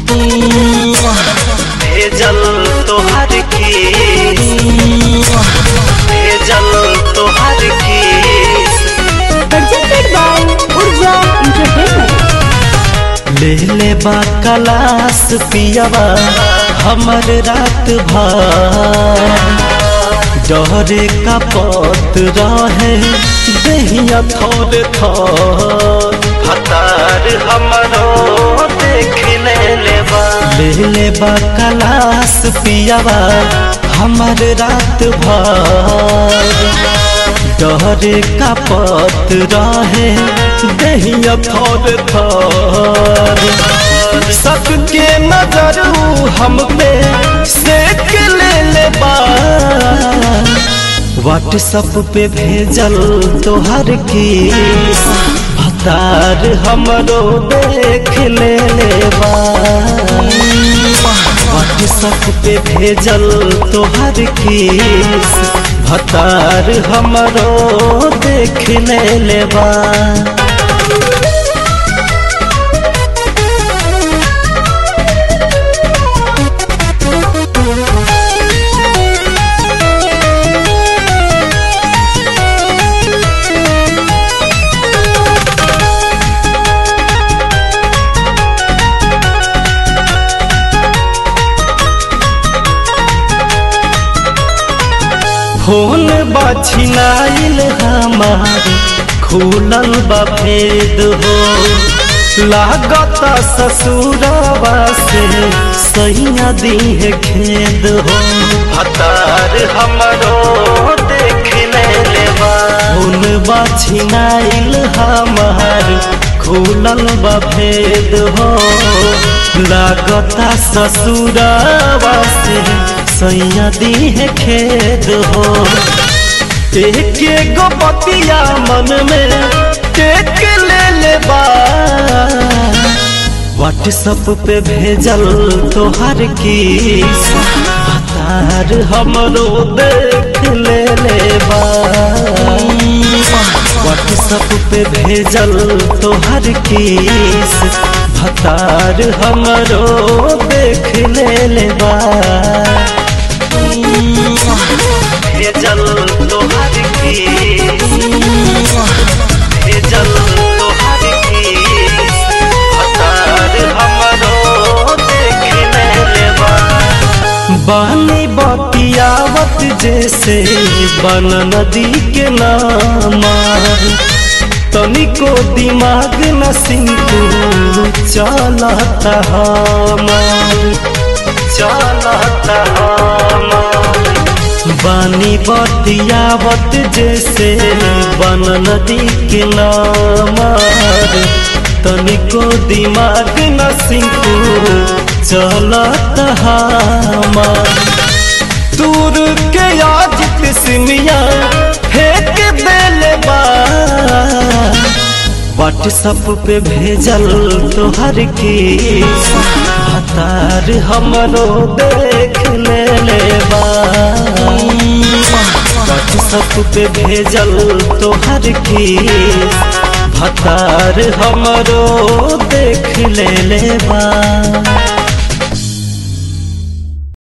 भेजल तोहर केस भेजल तोहर केस presented by Urja Entertainment. ले ले बा कलास पियावा हमर रात भर डरे का पत रहे दहिया थोर थोर हतार हमरो देख ले ले बा ले ले बा कलास पियावा हमर रात भर डरे का पत रहे दहिया थोर थोर सबके नजर हम पे सेक ले ले बा व्हाट्सअप पे भेजल तोहर की भतार हमरो देख ले ले बा व्हाट्सअप पे भेजल तोहर केस भतार हमरो देख ले लेबा फोन बछिनाइल हमार खुलल बा भेद हो लागत ससुरवा से सैया दीह खेद हो हतार हमरो देख ले लेबा फोन बछिनाइल हमार खुलल बा भेद हो लागता ससुरवा से सैया दीह खेद हो एक गो बतिया मन में टेक ले ले बा व्हाट्सअप पे भेजल तोहर की हतार हमरो देख ले ले बा व्हाट्सअप पे भेजल तोहर केस भतार हमरो देख ले ले बा भेजल तोहर केस भेजल तोहर केस भतार हमरो देख ले ले बा बानी बतियावत जैसे बन नदी के नामा तनिको दिमाग न सिंकू चलता हमार चलता हमार बानी बतियावत जैसे बन नदी के नामार तनिको दिमाग न सिंकू चलत हमार दूर के आज सिमिया फेंक देले बा व्हाट्सअप पे भेजल तोहर की हतार हमरो देख ले ले बा व्हाट्सअप पे भेजल तोहर की भतार हमरो देख ले ले बा